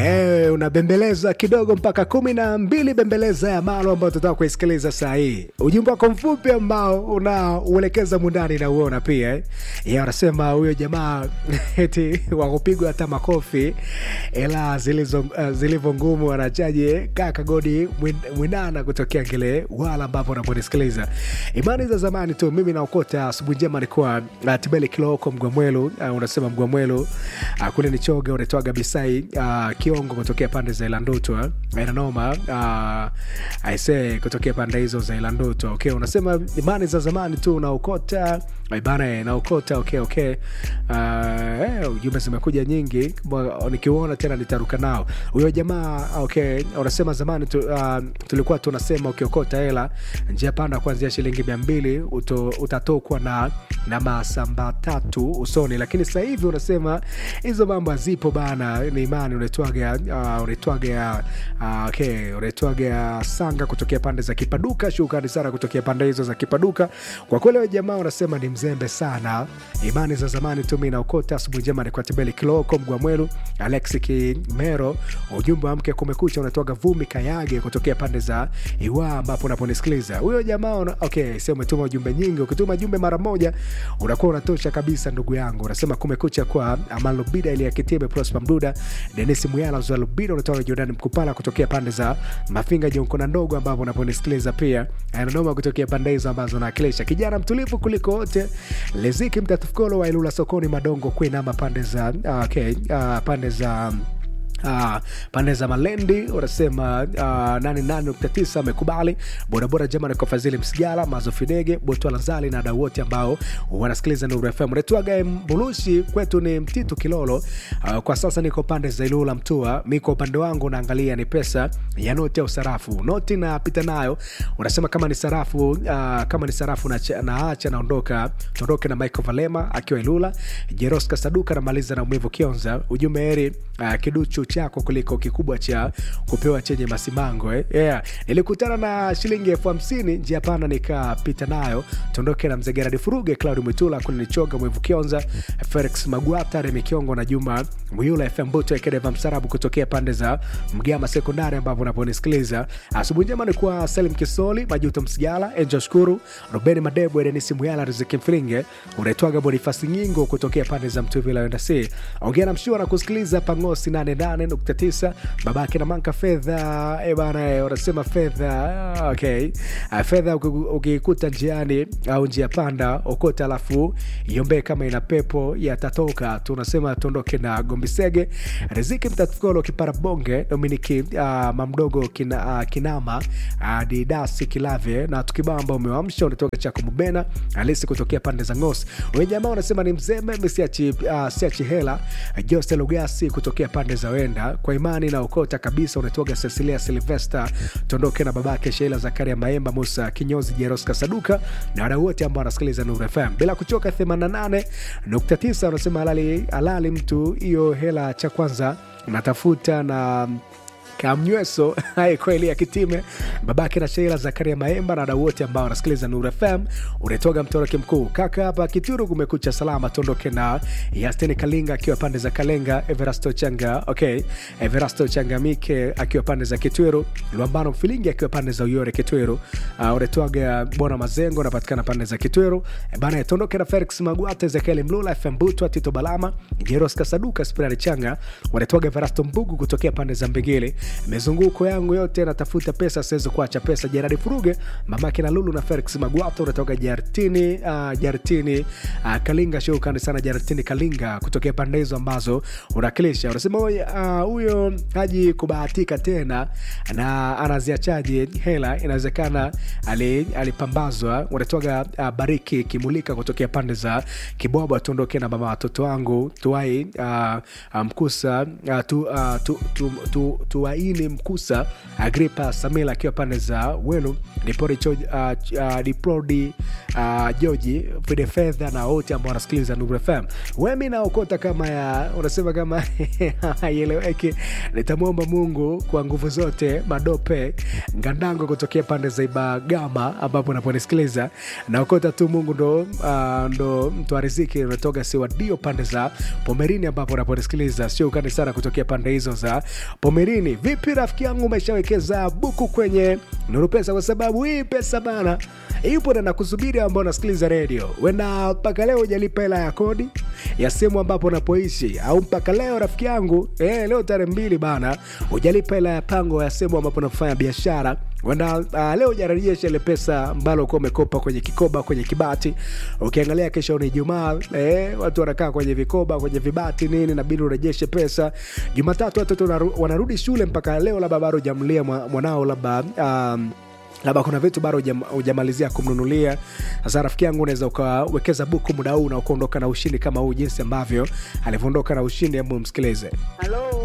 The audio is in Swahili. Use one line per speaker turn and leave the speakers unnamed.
Eh, unabembeleza kidogo mpaka kumi na mbili bembeleza ya malo ambayo tutaka kuisikiliza saa hii ujumbe wako mfupi ambao unauelekeza mundani na uona pia eh. ya anasema huyo jamaa eti wakupigwa hata makofi ila zilizo uh, zilivyo ngumu anachaje kaka godi Mwin- mwinana kutokea ngele wala ambapo unaponisikiliza imani za zamani tu mimi naokota asubuhi njema nikuwa uh, tibeli kiloko mgwamwelu uh, unasema mgwamwelu uh, kule ni choga unaitwaga bisai uh, kiongo kutokea pande za ilandutwa inanoma uh, aise kutokea pande hizo za ilandutwa okay unasema imani za zamani tu unaokota bana naokota okay okay uh, eh, ujumbe zimekuja nyingi Mwa- nikiuona tena nitaruka nao huyo jamaa okay unasema zamani tu, uh, tulikuwa tunasema ukiokota hela njia panda kuanzia shilingi mia mbili uto- utatokwa na na masamba tatu usoni lakini sasa hivi unasema hizo mambo hazipo bana ni imani unaitwaga uh, unaitwaga uh, okay unaitwaga sanga kutokea pande za kipaduka shukrani sana kutokea pande hizo za kipaduka kwa kweli huyo jamaa unasema ni mzembe sana imani za zamani tu mi naokota asubuhi njema ni kwa tibeli kiloko mgwamwelu alex kimero ujumbe wa mke kumekucha unatoka vumi kayage kutokea pande za iwa ambapo unaponisikiliza huyo jamaa una, okay sio umetuma ujumbe nyingi ukituma jumbe mara moja unakuwa unatosha kabisa ndugu yangu unasema kumekucha kwa amalubida ili ya kitibe prospa mduda denis muyala zalubida unatoka jordan mkupala kutokea pande za mafinga jonkona ndogo ambapo unaponisikiliza pia ananoma kutokea pande hizo ambazo naakilisha kijana mtulivu kuliko wote leziki mtatufukolo wa ilula sokoni madongo kuinama pande za ah, okay, uh, pande za Uh, pande za malendi unasema uh, 88.9 amekubali bodaboda jamani kwa fadhili msigala mazofidege botwala zali na dau wote ambao wanasikiliza nuru fm unaitwaga mbulushi kwetu ni mtitu kilolo uh, kwa sasa niko pande za ilula mtua mi kwa upande wangu naangalia ni pesa ya noti au sarafu noti napita nayo unasema kama ni sarafu uh, kama ni sarafu naacha na naondoka tuondoke na michael valema akiwa ilula jeroska saduka namaliza na umivu kionza ujumbe heri uh, kiduchu chako kuliko kikubwa cha kupewa chenye masimango eh? yeah. nilikutana na shilingi elfu hamsini njia pana nikapita nayo tuondoke na mzee geradi furuge claudi mwitula kulinichoga mwivu kionza felix magwata remi kiongo na juma mwiula fm buto ekedeva msarabu kutokea pande za mgama sekondari ambapo unaponisikiliza asubuhi njema ni kwa salim kisoli majuto msigala enjo shukuru rubeni madebu edenisi muyala riziki mfiringe unaitwaga bonifasi nyingo kutokea pande za mtuvila wendasi ongea na mshua na kusikiliza pangosi 88.9 babake na manka fedha e bana eh, unasema fedha ah, okay Ah, fedha uki- ukikuta njiani au njia panda okota alafu iombee kama ina pepo yatatoka tunasema tuondoke na gombisege riziki mtatukolo kipara bonge dominiki uh, mamdogo kina, uh, kinama uh, didasi kilave na tukibamba umewamsha unatoka chako mubena alisi kutokea pande za ngos wenye jamaa unasema ni mzembe misiachi uh, siachi hela jose lugasi kutokea pande za wenda kwa imani na ukota kabisa unatoga cecilia silvester tuondoke na babake sheila zakaria maemba musa kinyozi jeroska saduka na wadau wote ambao wanasikiliza nuru fm bila kuchoka 88.9 unasema halali, halali mtu hiyo hela cha kwanza natafuta na kamnyweso hai kweli ya kitime babake na sheila zakaria maemba na wadau wote ambao wanasikiliza nuru fm unatoga mtoroke mkuu kaka hapa kituru kumekucha salama tuondoke na yasteni kalinga akiwa pande za kalenga everasto changa okay everasto changamike akiwa pande za kitweru lwambano mfilingi akiwa pande za uyore kitweru uh, unatoaga bwana mazengo unapatikana pande za kitweru E bana tuondoke na felix magwata ezekieli mlula fm butwa tito balama jeros kasaduka spirali changa wanatoaga everasto mbugu kutokea pande za mbegele mizunguko yangu yote natafuta pesa siwezi kuacha pesa jeradi furuge mamake na lulu na felix magwata unatoka jartini uh, jartini uh, kalinga shukrani sana jartini kalinga kutokea pande hizo ambazo unakilisha unasema "Oye, ah, huyo uh, haji kubahatika tena na anaziachaji hela inawezekana ali- alipambazwa unatoga uh, bariki kimulika kutokea pande za kibwabwa tuondoke na mama watoto wangu tuwai uh, uh, mkusa uh, tu, uh, tu, tu, tu, tuwai tumaini mkusa agripa samila akiwa pande za wenu dipori uh, uh, diprodi uh, joji fide fedha na wote ambao wanasikiliza nuru fm wemi naokota kama ya unasema kama haieleweki nitamwomba mungu kwa nguvu zote madope ngandango kutokea pande za ibagama ambapo naponisikiliza naokota tu mungu ndo, uh, ndo mtu wa riziki unatoka siwadio pande za pomerini ambapo unaponisikiliza sio ukani sana kutokea pande hizo za pomerini vipi rafiki yangu umeshawekeza buku kwenye nuru pesa kwa sababu hii pesa bana ipo na nakusubiri ambao unasikiliza redio wena mpaka leo ujalipa hela ya kodi ya sehemu ambapo unapoishi au mpaka leo rafiki yangu eh, leo tarehe mbili bana ujalipa hela ya pango ya sehemu ambapo unafanya biashara wenda uh, leo jarajesha ile pesa ambalo ukuwa umekopa kwenye kikoba kwenye kibati ukiangalia kesho ni jumaa eh, watu wanakaa kwenye vikoba kwenye vibati nini nabidi urejeshe pesa jumatatu watoto wanaru- wanarudi shule mpaka leo labda bado ujamlia mwanao labda um, labda kuna vitu bado hujam- hujamalizia kumnunulia sasa rafiki yangu unaweza ukawekeza buku muda huu na ukaondoka na ushindi kama huu jinsi ambavyo alivyoondoka na ushindi hebu msikilize
Halo,